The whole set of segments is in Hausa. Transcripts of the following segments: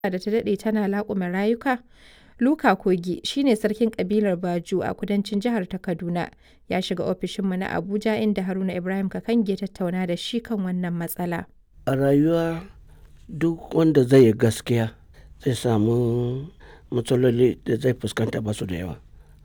da ta daɗe tana laƙume rayuka? Luka Kogi shi ne sarkin ƙabilar Baju a kudancin jihar ta Kaduna, ya shiga ofishinmu na Abuja inda Haruna Ibrahim Kakangi ya tattauna da shi kan wannan matsala. A rayuwa duk wanda zai yi gaskiya zai samu matsaloli da zai fuskanta ba su da yawa.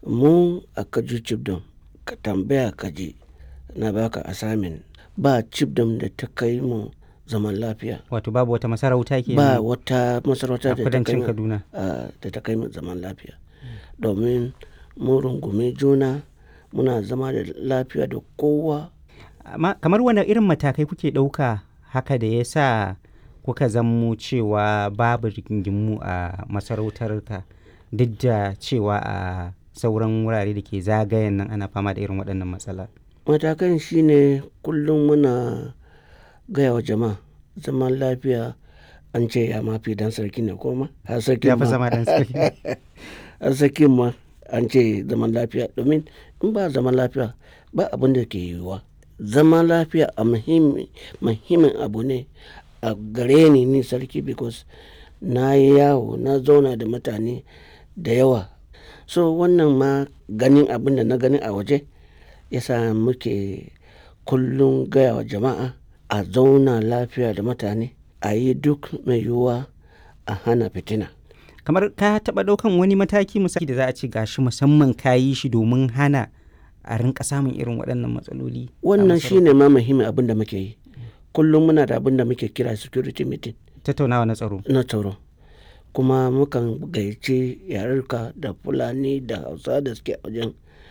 Mu a Kaju Chibdom ka tambaya ka ji na baka assignment ba Chibdom da ta kai mu zaman lafiya. Wato babu wata masarauta ke Ba wata masarauta a da ta kai kudancin mu Kaduna. a- da ta kai mu zaman lafiya. Domin mun rungumi juna muna zama da lafiya da kowa. Amma kamar wane irin matakai kuke ɗauka haka da ya sa kuka zammo cewa babu rigingimu a masarautarka duk da cewa a sauran wurare da ke zagayen nan ana fama da irin waɗannan matsala. Matakan shine kullum muna gaya wa jama'a zaman lafiya an ce ya mafi dan sarki ne koma. Har sarkin Ya fi ma- zama ɗan sarki. har sarkin ma an ce zaman lafiya domin in ba zaman lafiya ba abin da ke yiwuwa. Zaman lafiya a muhimmi- muhimmin abu ne a gare ni ni sarki because na yi yawo na zauna da mutane da yawa. So wannan ma ganin abin da na gani a waje yasa muke kullum gaya wa jama'a a zauna lafiya da mutane a yi duk mai yiwuwa a hana fitina. Kamar ka taɓa ɗaukan wani mataki misali da za a ce gashi musamman ka yi shi domin hana a rinka samun irin waɗannan matsaloli. a Wannan masarau- shine ma muhimmin abin da muke yi. Kullum muna da abin da muke kira security meeting Tattaunawa na tsaro. na tsaro. Kuma mukan gayyaci yarurka da Fulani da Hausa da suke a wajen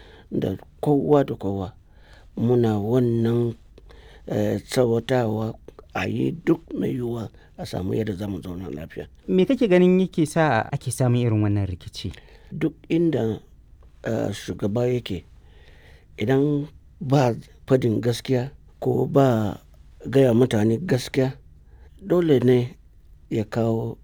da kowa da kowa. Muna wannan eh, tsawatawa a yi duk mai yiwuwa a samu yadda za mu zauna lafiya. Me kake ganin yake sa ake samun irin wannan rikici? Duk inda eh, shugaba yake idan ba fadin gaskiya ko ba gaya mutane gaskiya dole ne ya kawo